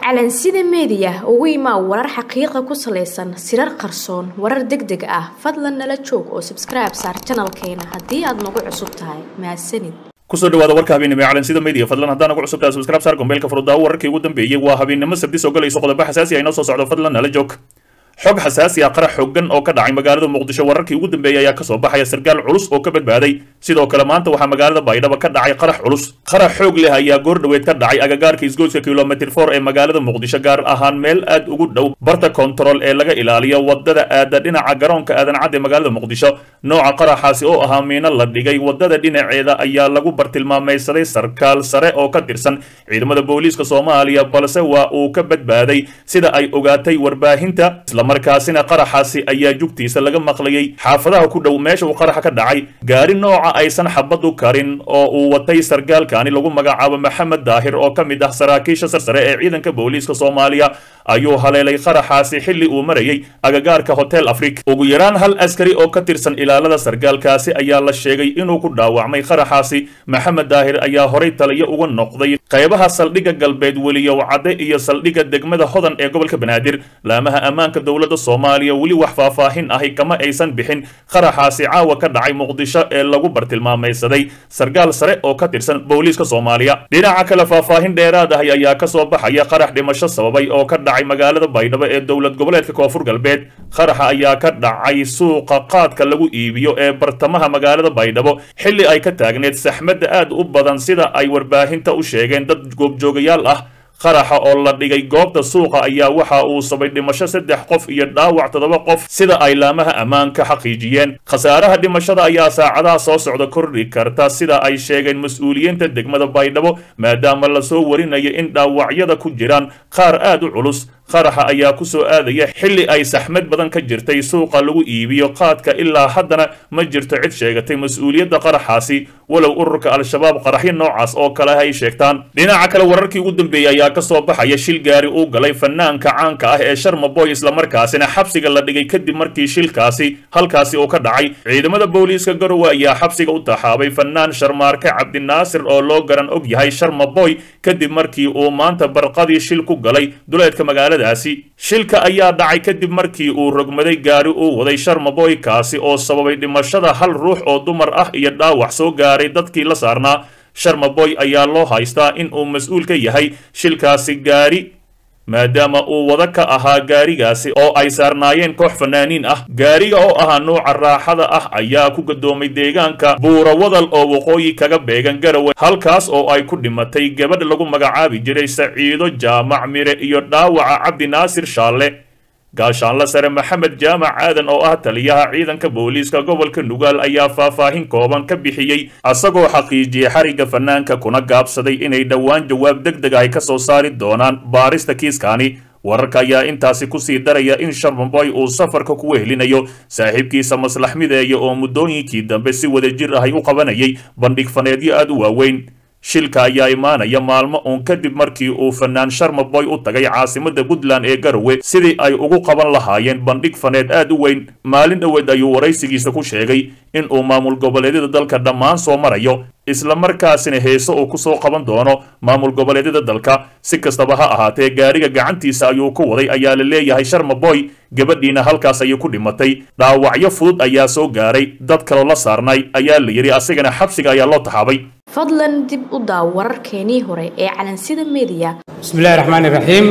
calansida meediya ugu imaa warar xaqiiqa ku salaysan sirar qarsoon warar deg deg ah fadlan nala joog oo sabskribe saar janalkeena haddii aad nagu cusub tahay mahadsanid kusoo dhawaada warka habeennimo ee calansida media fadlan haddaan ugu cusubtahay subscribe saar gombeelka furudaawo wararkii ugu dambeeyey waa habeennimo sabti soo galayso qodobo xasaasi ah inoo soo socdo fadlan nala joog xog xasaasi ah qarax xooggan oo ka dhacay magaalada muqdisho wararkii ugu dambeeyey ayaa kasoo baxaya sarkaal culus oo ka badbaaday sidoo kale maanta waxaa magaalada baydhabo ka dhacay qarax culus qarax xoog leh ayaa goor dhoweed ka dhacay agagaarka isgoyska kilomitr for ee magaalada muqdisho gaar ahaan meel aad ugu dhow barta kontarool ee laga ilaaliyo wadada aada dhinaca garoonka aadan cad ee magaalada muqdisho nooca qaraxaasi oo ahaa miino la dhigay wadada dhinaceeda ayaa lagu bartilmaamaysaday sarkaal sare oo ka tirsan ciidamada booliiska soomaaliya balse waa uu ka badbaaday sida ay ogaatay warbaahinta markaasina qaraxaasi ayaa jugtiisa laga maqlayay xaafadaha ku dhow meesha uu qaraxa ka dhacay gaari nooca aysan xabadu karin oo uu watay sarkaalkani lagu magacaabo maxamed daahir oo ka mid ah saraakiisha sarsare ee ciidanka booliiska soomaaliya ayuu haleelay qaraxaasi xilli uu marayay agagaarka hotel afrik ugu yaraan hal askari oo ka tirsan ilaalada sarkaalkaasi ayaa la sheegay inuu ku dhaawacmay qaraxaasi maxamed daahir ayaa horay taliyo uga noqday qaybaha saldhigga galbeed weliyow cadde iyo saldhigga degmada hodan ee gobolka banaadir laamaha ammaanka dowladda soomaaliya weli wax faahfaahin ahi kama aysan bixin qaraxaasi caawa ka dhacay muqdisho ee lagu bartilmaamaysaday sarkaal sare oo ka tirsan booliiska soomaaliya dhinaca kale faahfaahin dheeraad ahi ayaa kasoo baxaya qarax dhimasho sababay oo ka dhacay magaalada baydhabo ee dowlad goboleedka koonfur galbeed qaraxa ayaa ka dhacay suuqa qaadka lagu iibiyo ee bartamaha magaalada baydhabo xilli ay ka taagneed saxmadda aad u badan sida ay warbaahinta u sheegeen dad goobjoogayaal ah qaraxa oo la dhigay goobta suuqa ayaa waxa uu sabay dhimasho saddex qof iyo dhaawac toddoba qof sida ay laamaha ammaanka xaqiijiyeen khasaaraha dhimashada ayaa saacadaha soo socda kordhi karta sida ay sheegeen mas-uuliyiinta degmada baydhabo maadaama lasoo warinayo in dhaawacyada ku jiraan qaar aad u culus qaraxa ayaa ku soo aadaya xilli ay saxmad badan ka jirtay suuqa lagu iibiyo qaadka ilaa haddana ma jirto cid sheegatay mas-uuliyadda qaraxaasi walow ururka al-shabaab qaraxyo noocaas oo kale ay sheegtaan dhinaca kale wararkii ugu dambeeyey ayaa ka soo baxaya shil gaari uu galay fanaanka caanka ah ee sharmaboy islamarkaasina xabsiga la dhigay kadib markii shilkaasi halkaasi uu ka dhacay ciidamada booliiska garowe ayaa xabsiga u taxaabay fanaan sharmaarke cabdinaasir oo loo garan og yahay sharmaboy kadib markii uu maanta barqadii shil ku galay duleedka magaalada shilka ayaa dhacay kadib markii uu rogmaday gaari uu waday sharmaboy kaasi oo sababay dhimashada hal ruux oo dumar ah iyo dhaawac soo gaaray dadkii la saarnaa sharmaboy ayaa loo haystaa in uu mas-uul ka yahay shilkaasi gaari maadaama uu wada ka ahaa gaarigaasi oo ay saarnaayeen koox fanaaniin ah gaariga oo ahaa nuuca raaxada ah ayaa ku gadoomay deegaanka buura wadal oo waqooyi kaga beegan garawe halkaas oo ay ku dhimatay gabadh lagu magacaabi jiray saciido jaamac mire iyo dhaawaca cabdi naasir shaalle gaashaanla sare maxamed jaamac aadan oo ah taliyaha ciidanka booliiska gobolka nugaal ayaa faahfaahin kooban ka bixiyey asagoo xaqiijiyey xarigga fanaanka kuna gaabsaday inay dhowaan jawaab deg deg ay ka soo saari doonaan baarista kiiskaani wararka ayaa intaasi kusii daraya in sharmaboy uu safarka ku wehelinayo saaxiibkiisa maslax mideeya oo muddooyinkii dambe si wadajir ahay u qabanayay bandhig faneedyo aad u waaweyn shilka ayaa imaanaya maalmo uun kadib markii uu fanaan sharmaboy u tagay caasimada puntland ee garowe sidii ay ugu qaban lahaayeen bandhig faneed aad u weyn maalin dhoweed ayuu waraysigiisa ku sheegay in uu maamul goboleedyada dalka dhammaan soo marayo islamarkaasina heeso uu kusoo qaban doono maamul goboleedyada dalka si kastaba ha ahaatee gaariga gacantiisa ayuu ku waday ayaa la leeyahay sharmaboy gabadhiina halkaas ayay ku dhimatay dhaawacyo fudud ayaa soo gaaray dad kaloo la saarnay ayaa la yidhi asigana xabsiga ayaa loo taxaabay fadlan dib u daaw wararkeenii hore ee calansida meediya bismi illahi raxmaan iraxiim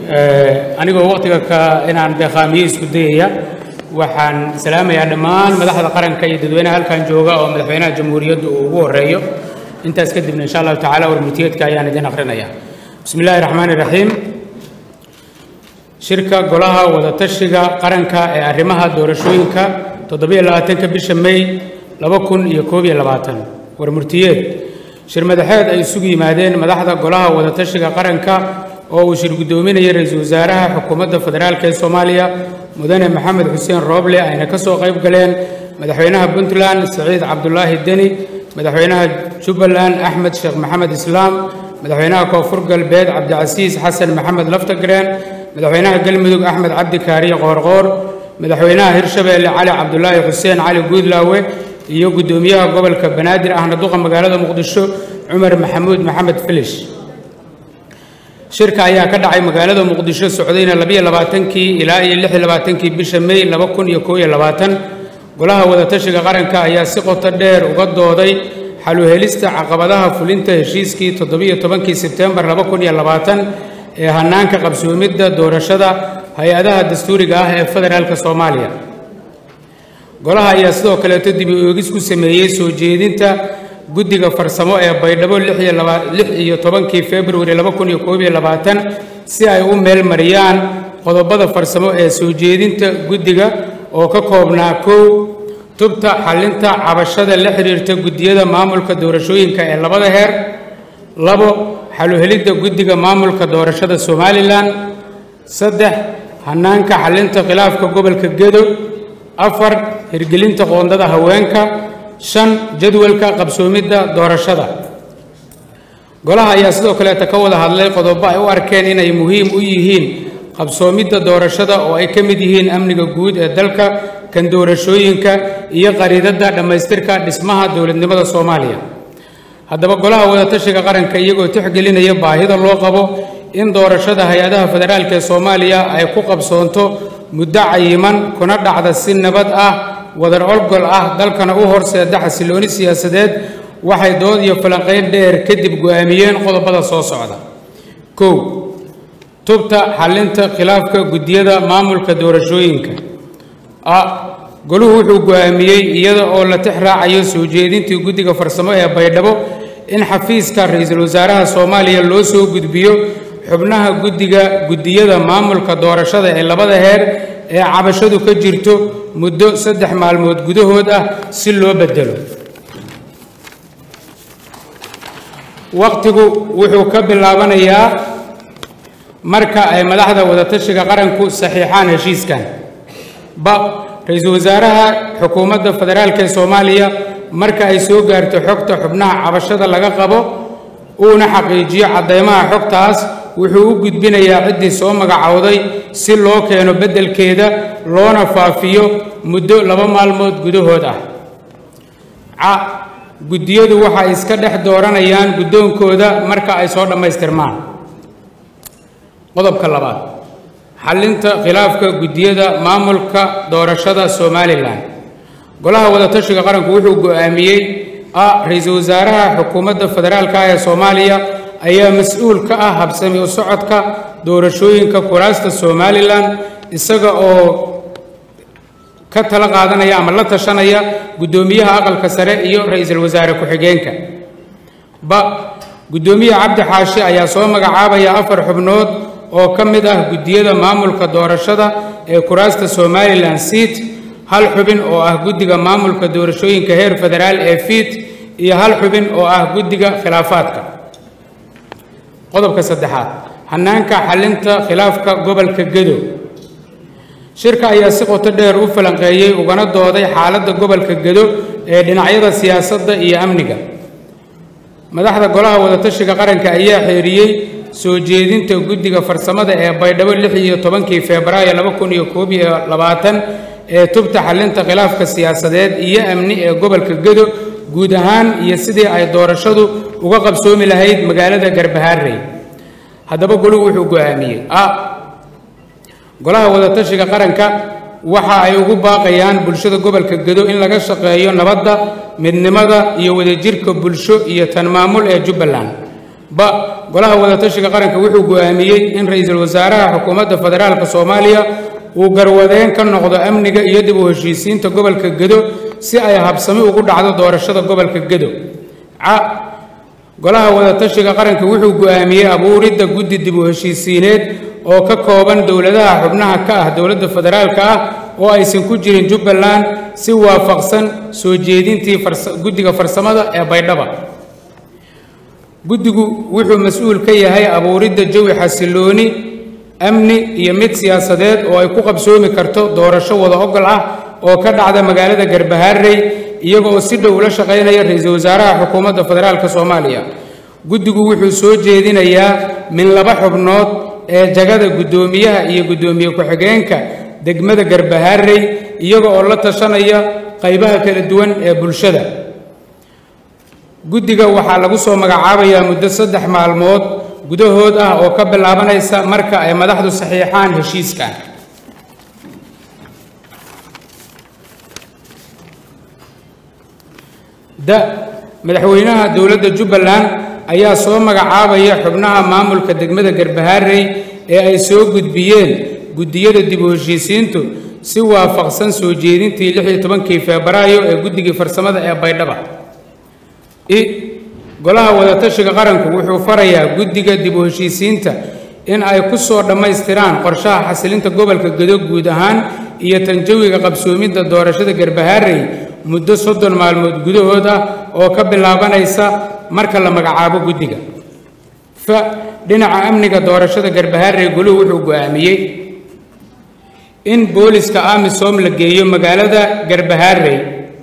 anigoo waqtiga ka inaan beeqaamiyo isku dayaya waxaan salaamayaa dhammaan madaxda qaranka iyo dadweynaha halkan jooga oo madaxweynaha jamhuuriyaddu uu ugu horeeyo intaas kadibna insha allahu tacala warmutiyeedka ayaan idin akrinaya bismi illahi raxmaan iraxiim shirka golaha wadatashiga qaranka ee arrimaha doorashooyinka toddobiyo labaatanka bisha may laba kun iyo koob iyo labaatan warmurtiyeed shir madaxeed ay isugu yimaadeen madaxda golaha wadatashiga qaranka oo uu shir guddoominayay ra-iisul wasaaraha xukuumadda federaalk ee soomaaliya mudane maxamed xuseen rooble ayna ka soo qayb galeen madaxweynaha puntland saciid cabdulaahi deni madaxweynaha jubbaland axmed sheekh maxamed islaam madaxweynaha koonfur galbeed cabdicasiis xasan maxamed laftagreen madaxweynaha galmudug axmed cabdi kaariye qoorqoor madaxweynaha hirshabeelle cali cabdulaahi xuseen cali guudlaawe iyo guddoomiyaha gobolka banaadir ahna duqa magaalada muqdisho cumar maxamuud maxamed filish shirka ayaa ka dhacay magaalada muqdisho socdayna labiyo labaatankii ilaa iyo lix iyo labaatankii bisha may laba kun iyo koob iyo labaatan golaha wadatashiga qaranka ayaa si qoto dheer uga dooday xaluhelista caqabadaha fulinta heshiiskii toddobiyo tobankii sebtembar laba kun iyo labaatan ee hanaanka qabsoomidda doorashada hay-adaha dastuuriga ah ee federaalka soomaaliya golaha ayaa sidoo kaleeto dibi oogis ku sameeyey soo jeedinta guddiga farsamo ee baydhabo lix iyo tobankii februari laba kun iyo koob iyo labaatan si ay u meel mariyaan qodobada farsamo ee soo jeedinta guddiga oo ka koobnaa kow tubta xallinta cabashada la xiriirta guddiyada maamulka doorashooyinka ee labada heer labo xaluhelidda guddiga maamulka doorashada somalilan saddex hanaanka xallinta khilaafka gobolka gedo afar hirgelinta qoondada haweenka shan jadwalka qabsoomidda doorashada golaha ayaa sidoo kaleeta ka wada hadlay qodobo ay u arkeen inay muhiim u yihiin qabsoomidda doorashada oo ay ka mid yihiin amniga guud ee dalka kan doorashooyinka iyo qariidadda dhammaystirka dhismaha dowladnimada soomaaliya haddaba golaha wadatashiga qaranka iyagoo tixgelinaya baahida loo qabo in doorashada hay-adaha federaalka ee soomaaliya ay ku qabsoonto muddo cayiman kuna dhacda si nabad ah wadar olgol ah dalkana u horseeda xasilooni siyaasadeed waxay dood iyo falanqayn dheer kadib go'aamiyeen qodobada soo socda kow tubta xallinta khilaafka guddiyada maamulka doorashooyinka a goluhu wuxuu go'aamiyey iyada oo la tix raacayo soo jeedintii guddiga farsamo ee baydhabo in xafiiska ra-iisul wasaaraha soomaaliya loo soo gudbiyo xubnaha guddiga guddiyada maamulka doorashada ee labada heer ee cabashadu ka jirto muddo saddex maalmood gudahood ah si loo beddelo wakhtigu wuxuu ka bilaabanayaa marka ay madaxda wadatashiga qaranku saxiixaan heshiiskan ba ra-iisul wasaaraha xukuumadda federaalk ee soomaaliya marka ay soo gaarto xogta xubnaha cabashada laga qabo uuna xaqiijiyo caddaymaha xogtaas wuxuu u gudbinayaa ciddii soo magacowday si loo keeno beddelkeeda loona faafiyo muddo laba maalmood gudahood ah ca guddiyadu waxay iska dhex dooranayaan guddoonkooda marka ay soo dhammaystirmaan qodobka labaad xallinta khilaafka guddiyada maamulka doorashada somalilan golaha wadatashiga qaranku wuxuu go'aamiyey a ra-iisul wasaaraha xukuumadda federaalka ee soomaaliya ayaa mas-uul ka ah habsami u socodka doorashooyinka kuraasta somalilan isaga oo ka tala qaadanaya ama la tashanaya guddoomiyaha aqalka sare iyo ra-iisul wasaare ku-xigeenka ba guddoomiye cabdi xaashi ayaa soo magacaabaya afar xubnood oo ka mid ah guddiyada maamulka doorashada ee kuraasta somalilan seat hal xubin oo ah guddiga maamulka doorashooyinka heer federaal ee fiit iyo hal xubin oo ah guddiga khilaafaadka qodobka saddexaad hanaanka xallinta khilaafka gobolka gedo shirka ayaa si qoto dheer u falanqeeyey ugana dooday xaaladda gobolka gedo ee dhinacyada siyaasadda iyo amniga madaxda golaha wadatashiga qaranka ayaa xeeriyey soo jeedinta guddiga farsamada ee baydhabo lix iyo tobankii febraayo laba kun iyo koob iyo labaatan ee tubta xallinta khilaafka siyaasadeed iyo amni ee gobolka gedo guud ahaan iyo sidii ay doorashadu uga qabsoomi lahayd magaalada garbahaarey haddaba goluhu wuxuu go'aamiyey a golaha wadatashiga qaranka waxa ay ugu baaqayaan bulshada gobolka gedo in laga shaqeeyo nabadda midnimada iyo wadajirka bulsho iyo tan maamul ee jubbaland ba golaha wadatashiga qaranka wuxuu go'aamiyey in ra-iisul wasaaraha xukuumadda federaalka soomaaliya uu garwadeen ka noqdo amniga iyo dib u heshiisiinta gobolka gedo si ay habsami ugu dhacdo doorashada gobolka gedo ca golaha wadatashiga qaranka wuxuu go'aamiyey abuuridda guddi dib u heshiisiineed oo ka kooban dowladaha xubnaha ka ah dowladda federaalka ah oo aysan ku jirin jubbaland si waafaqsan soo jeedintii guddiga farsamada ee baydhaba guddigu wuxuu mas-uul ka yahay abuuridda jawi xasilooni amni iyo mid siyaasadeed oo ay ku qabsoomi karto doorasho wada ogol ah oo ka dhacda magaalada garbahaarey iyaga oo si dhow ula shaqaynaya ra-iisul wasaaraha xukuumadda federaalka soomaaliya guddigu wuxuu soo jeedinayaa min laba xubnood ee jagada guddoomiyaha iyo guddoomiye ku-xigeenka degmada garbahaarey iyaga oo la tashanaya qaybaha kala duwan ee bulshada guddiga waxaa lagu soo magacaabayaa muddo saddex maalmood gudahood ah oo ka bilaabanaysa marka ay madaxdu saxiixaan heshiiskan da madaxweynaha dowladda jubbaland ayaa soo magacaabaya xubnaha maamulka degmada garbaharey ee ay soo gudbiyeen guddiyada dib u heshiisiintu si waafaqsan soo jeedintii lix iyo tobankii febraayo ee guddigii farsamada ee baydhaba i golaha wadatashiga qaranku wuxuu farayaa guddiga dib u heshiisiinta in ay ku soo dhammaystiraan qorshaha xasilinta gobolka gedo guud ahaan iyo tanjawiga qabsoomidda doorashada garbaharey muddo soddon maalmood gudahood ah oo ka bilaabanaysa marka la magacaabo guddiga fa dhinaca amniga doorashada garbaharey goluhu wuxuu go'aamiyey in booliska amisom la geeyo magaalada garbaharey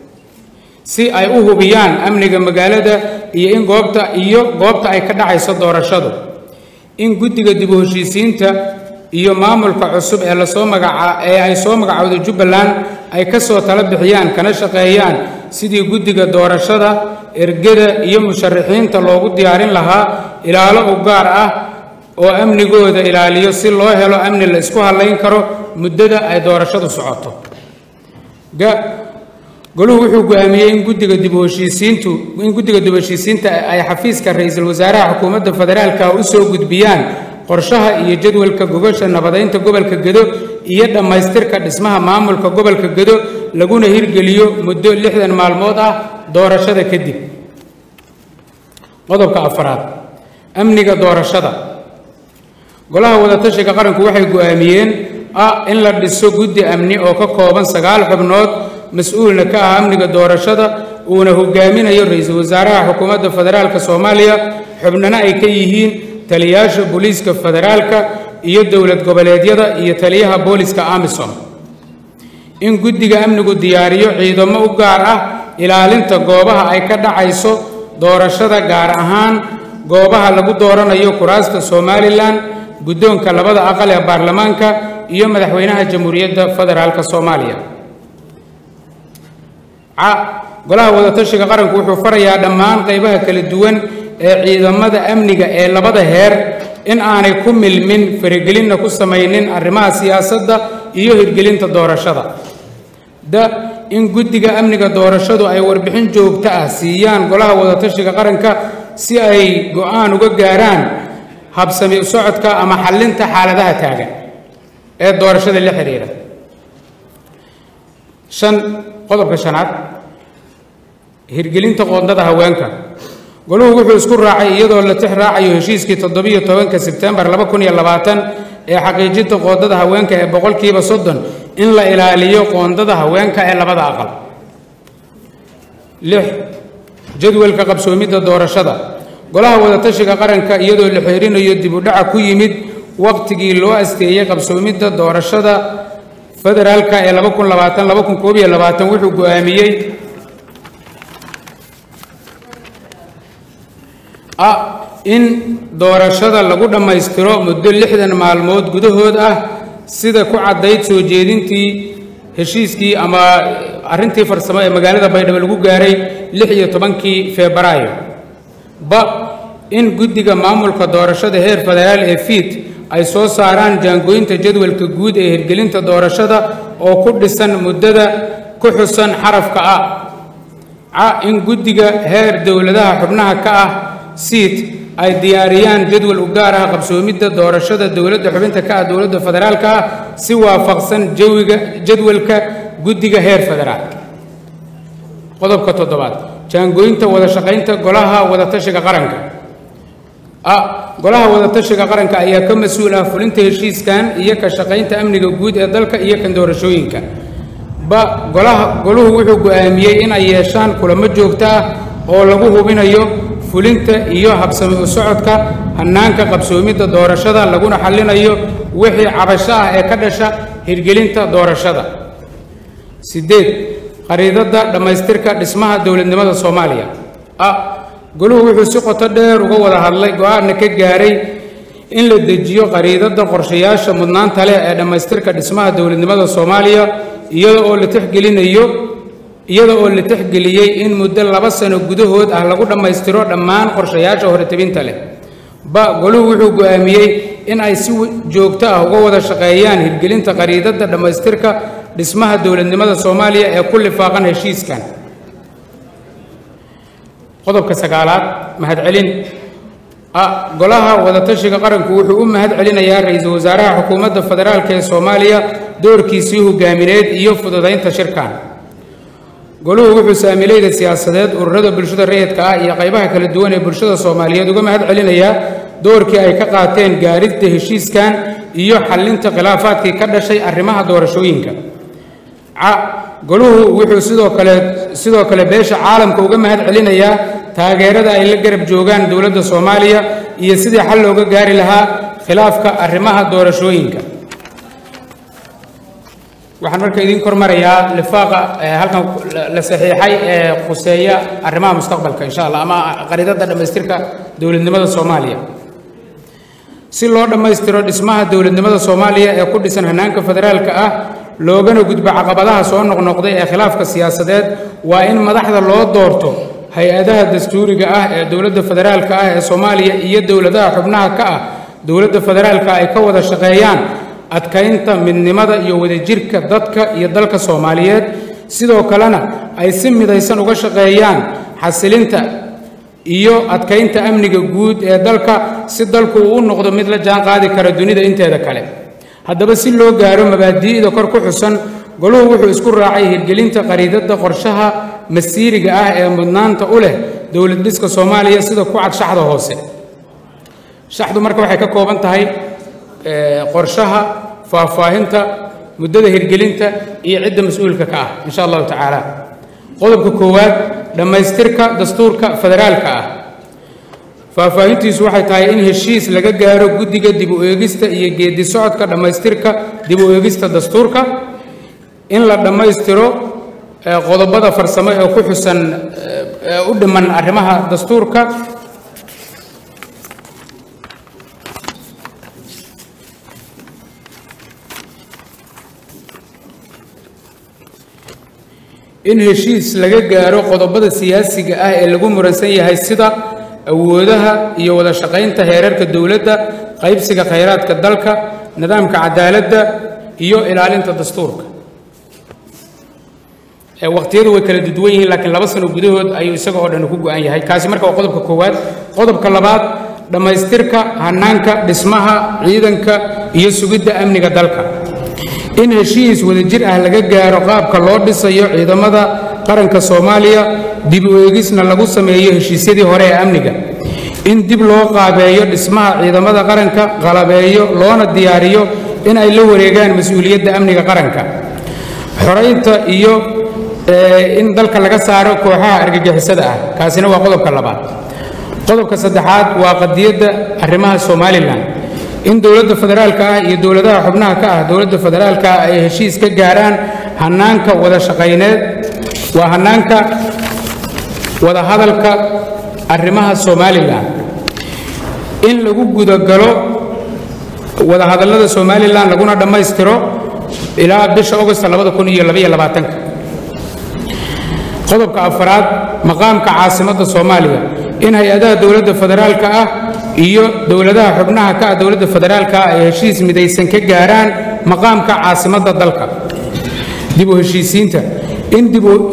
si ay u hubiyaan amniga magaalada iyo in goobta iyo goobta ay ka dhacayso doorashadu in guddiga dib u heshiisiinta iyo maamulka cusub ee lasoo magaca ee ay soo magacowda jubbaland ay ka soo tala bixiyaan kana shaqeeyaan sidii guddiga doorashada ergada iyo musharaxiinta loogu diyaarin lahaa ilaalo u gaar ah oo amnigooda ilaaliyo si loo helo amni la isku hallayn karo muddada ay doorashadu socoto ga goluhu wuxuu go'aamiyey in guddiga dib u heshiisiintu in guddiga dib u heshiisiinta ay xafiiska ra-iisul wasaaraha xukuumadda federaalka u soo gudbiyaan qorshaha iyo jadwalka gogasha nabadaynta gobolka gedo iyo dhammaystirka dhismaha maamulka gobolka gedo laguna hirgeliyo muddo lixdan maalmood ah doorashada kadib qodobka afaraad amniga doorashada golaha wadatashiga qaranku waxay go'aamiyeen ah in la dhiso guddi amni oo ka kooban sagaal xubnood mas-uulna ka ah amniga doorashada uuna hogaaminayo ra-iisul wasaaraha xukuumadda federaalka soomaaliya xubnana ay ka yihiin taliyaasha booliiska federaalka iyo dowlad goboleedyada iyo taliyaha booliska amisom in guddiga amnigu diyaariyo ciidamo u gaar ah ilaalinta goobaha ay ka dhacayso doorashada gaar ahaan goobaha lagu dooranayo kuraasta somalilan guddoonka labada aqal ee baarlamaanka iyo madaxweynaha jamhuuriyadda federaalka soomaaliya ca golaha wadatashiga qaranku wuxuu farayaa dhammaan qaybaha kala duwan ee ciidamada amniga ee labada heer in aanay ku milmin faragelinna ku samaynin arrimaha siyaasadda iyo hirgelinta doorashada da in guddiga amniga doorashadu ay warbixin joogto ah siiyaan golaha wadatashiga qaranka si ay go'aan uga gaaraan habsami u socodka ama xallinta xaaladaha taagan ee doorashada la xidhiidha shan qodobka shanaad hirgelinta qoondada haweenka goluhu wuxuu isku raacay iyadoo la tix raacayo heshiiskii toddobiyo tobanka sebtembar laba kun iyo labaatan ee xaqiijinta qoondada haweenka ee boqolkiiba soddon in la ilaaliyo qoondada haweenka ee labada aqal lix jadwalka qabsoomidda doorashada golaha wadatashiga qaranka iyadoo la xeerinayo dib u dhaca ku yimid waqtigii loo asteeyey qabsoomidda doorashada federaalka ee laba kun labaatan laba kun koob iyo labaatan wuxuu go'aamiyey ah in doorashada lagu dhammaystiro muddo lixdan maalmood gudahood ah sida ku caddayd soo jeedintii heshiiskii ama arrintii farsamo ee magaalada baydhabo lagu gaaray lix iyo tobankii febraayo ba in guddiga maamulka doorashada heer federaal ee fiid ay soo saaraan jaangooynta jadwalka guud ee hirgelinta doorashada oo ku dhisan muddada ku xusan xarafka ah ca in guddiga heer dowladaha xubnaha ka ah siid ay diyaariyaan jadwal u gaar ah qabsoomidda doorashada dowladda xubinta ka ah dowladda federaalka ah si waafaqsan jawiga jadwalka guddiga heer federaal qodobka toddobaad jaangooynta wada shaqaynta golaha wadatashiga qaranka a golaha wadatashiga qaranka ayaa ka mas-uul ah fulinta heshiiskan iyo ka shaqaynta amniga guud ee dalka iyo kan doorashooyinka ba golaha goluhu wuxuu go'aamiyey in ay yeeshaan kulamo joogto ah oo lagu hubinayo fulinta iyo habsami u socodka hannaanka qabsoomidda doorashada laguna xallinayo wixii cabasho ah ee ka dhasha hirgelinta doorashada siddeed khariidadda dhammaystirka dhismaha dowladnimada soomaaliya a goluhu wuxuu si qoto dheer uga wada hadlay go-aanna ka gaaray in la dejiyo khariidadda qorshayaasha mudnaanta leh ee dhammaystirka dhismaha dowladnimada soomaaliya iyada oo la tixgelinayo iyada oo la tixgeliyey in muddo laba sano gudahood ah lagu dhammaystiro dhammaan qorshayaasha horetebinta leh ba goluhu wuxuu go'aamiyey in ay si joogto ah uga wada shaqeeyaan hirgelinta qariidadda dhammaystirka dhismaha dowladnimada soomaaliya ee ku lifaaqan heshiiskan qodobka sagaalaad mahadcelin a golaha wadatashiga qaranku wuxuu u mahad celinayaa ra-iisul wasaaraha xukuumadda federaalk ee soomaaliya doorkiisii hogaamineed iyo fududaynta shirkan goluhu wuxuu saamilayda siyaasadeed ururada bulshada rayidka ah iyo qaybaha kala duwan ee bulshada soomaaliyeed uga mahad celinayaa doorkii ay ka qaateen gaaridda heshiiskan iyo xallinta khilaafaadkii ka dhashay arrimaha doorashooyinka ca goluhu wuxuu sidoo kale sidoo kale beesha caalamka uga mahad celinayaa taageerada ay la garab joogaan dowladda soomaaliya iyo sidii xal looga gaari lahaa khilaafka arrimaha doorashooyinka waxaan marka idiin kormarayaa lifaaqa halkan la saxiixay ee khuseeya arrimaha mustaqbalka insha allah ama qaridada dhammaystirka dowladnimada soomaaliya si loo dhammaystiro dhismaha dowladnimada soomaaliya ee ku dhisan hannaanka federaalka ah loogana gudbo caqabadaha soo noqnoqday ee khilaafka siyaasadeed waa in madaxda loo doorto hay-adaha dastuuriga ah ee dowladda federaalka ah ee soomaaliya iyo dowladaha xubnaha ka ah dowladda federaalka ay ka wada shaqeeyaan adkaynta midnimada iyo wadajirka dadka iyo dalka soomaaliyeed sidoo kalena ay si midaysan uga shaqeeyaan xasilinta iyo adkaynta amniga guud ee dalka si dalku uu u noqdo mid la jaan qaadi kara dunida inteeda kale haddaba si loo gaaro mabaadi'da kor ku xusan goluhu wuxuu isku raacay hirgelinta qariidadda qorshaha masiiriga ah ee mudnaanta u leh dowlad dhiska soomaaliya sida ku cad shaxda hoose shaxdu marka waxay ka kooban tahay qorshaha faahfaahinta muddada hirgelinta iyo cidda mas-uulka ka ah insha allahu tacaala qodobka koowaad dhammaystirka dastuurka federaalka ah faahfaahintiisu waxay tahay in heshiis laga gaaro guddiga dib u eegista iyo geedi socodka dhammaystirka dib u eegista dastuurka in la dhammaystiro qodobada farsamo ee ku xusan u dhiman arrimaha dastuurka in heshiis laga gaaro qodobada siyaasiga ah ee lagu muransan yahay sida awoodaha iyo wada shaqaynta heerarka dowladda qaybsiga khayraadka dalka nidaamka cadaaladda iyo ilaalinta dastuurka waqtiyadu way kala duduwan yihiin laakiin laba sano gudahood ayuu isaga oo dhan ku go-an yahay kaasi marka waa qodobka koowaad qodobka labaad dhammaystirka hanaanka dhismaha ciidanka iyo sugidda amniga dalka in heshiis wadajir ah laga gaaro qaabka loo dhisayo ciidamada qaranka soomaaliya dib u eegisna lagu sameeyo heshiisyadii hore ee amniga in dib loo qaabeeyo dhismaha ciidamada qaranka qalabeeyo loona diyaariyo in ay la wareegaan mas-uuliyadda amniga qaranka xoraynta iyo in dalka laga saaro kooxaha argagixisada ah kaasina waa qodobka labaad qodobka saddexaad waa qadiyadda arrimaha somalilan in dowladda federaalka ah iyo dowladaha xubnaha ka ah dowladda federaalka ah ay heshiis ka gaaraan hanaanka wada shaqayneed waa hanaanka wada hadalka arrimaha somalilan in lagu gudagalo wada hadallada somalilan laguna dhammaystiro ilaa bisha augost labada kun iyo labaiyo labaatanka qodobka afaraad maqaamka caasimadda soomaaliya in hay-adaha dowladda federaalka ah iyo dowladaha xubnaha ka ah dowladda federaalka ah ay heshiis midaysan ka gaaraan maqaamka caasimadda dalka dib u heshiisiinta in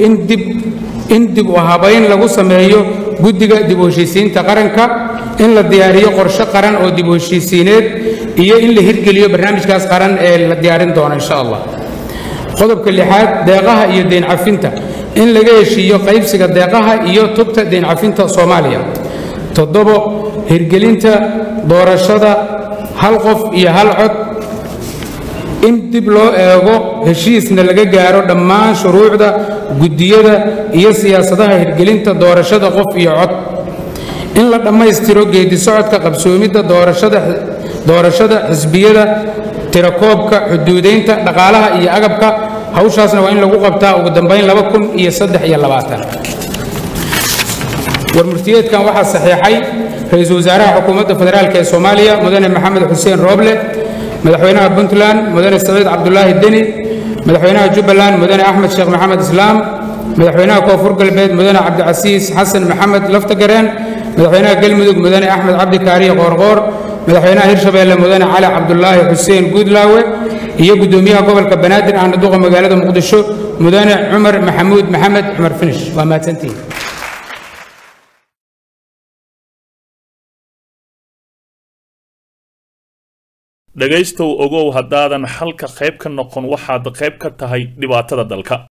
dib u habayn lagu sameeyo guddiga dib u heshiisiinta qaranka in la diyaariyo qorshe qaran oo dib u heshiisiineed iyo in la hirgeliyo barnaamijkaas qaran ee la diyaarin doono insha allah qodobka lixaad deeqaha iyo deyn cafinta in laga heshiiyo qaybsiga deeqaha iyo tubta deyn cafinta soomaaliya toddobo hirgelinta doorashada hal qof iyo hal cod in dib loo eego heshiisna laga gaaro dhammaan shuruucda guddiyada iyo siyaasadaha hirgelinta doorashada qof iyo cod in la dhammaystiro geedi socodka qabsoomidda doorashada xisbiyada tirakoobka xuduudaynta dhaqaalaha iyo agabka hawshaasna waa in lagu qabtaa ugu dambayn laba kun iyo saddex iyo labaatan warmurtiyeedkan waxaa saxiixay ra-iisul wasaaraha xukuumadda federaalk ee soomaaliya mudane maxamed xuseen rooble madaxweynaha puntland mudane saciid cabdulaahi deni madaxweynaha jubbaland mudane axmed sheekh maxamed islaam madaxweynaha koonfur galbeed mudane cabdicasiis xasan maxamed laftagareen madaxweynaha galmudug mudane axmed cabdi kaariye qoorqoor madaxweynaha hirshabeelle mudane cali cabdulaahi xuseen guudlaawe iyo guddoomiyaha gobolka banaadir ahna duqa magaalada muqdisho mudane cumar maxamuud maxamed cumar finish waa mahadsantihin dhegaystow ogow haddaadan xalka qayb ka noqon waxaad qayb ka tahay dhibaatada dalka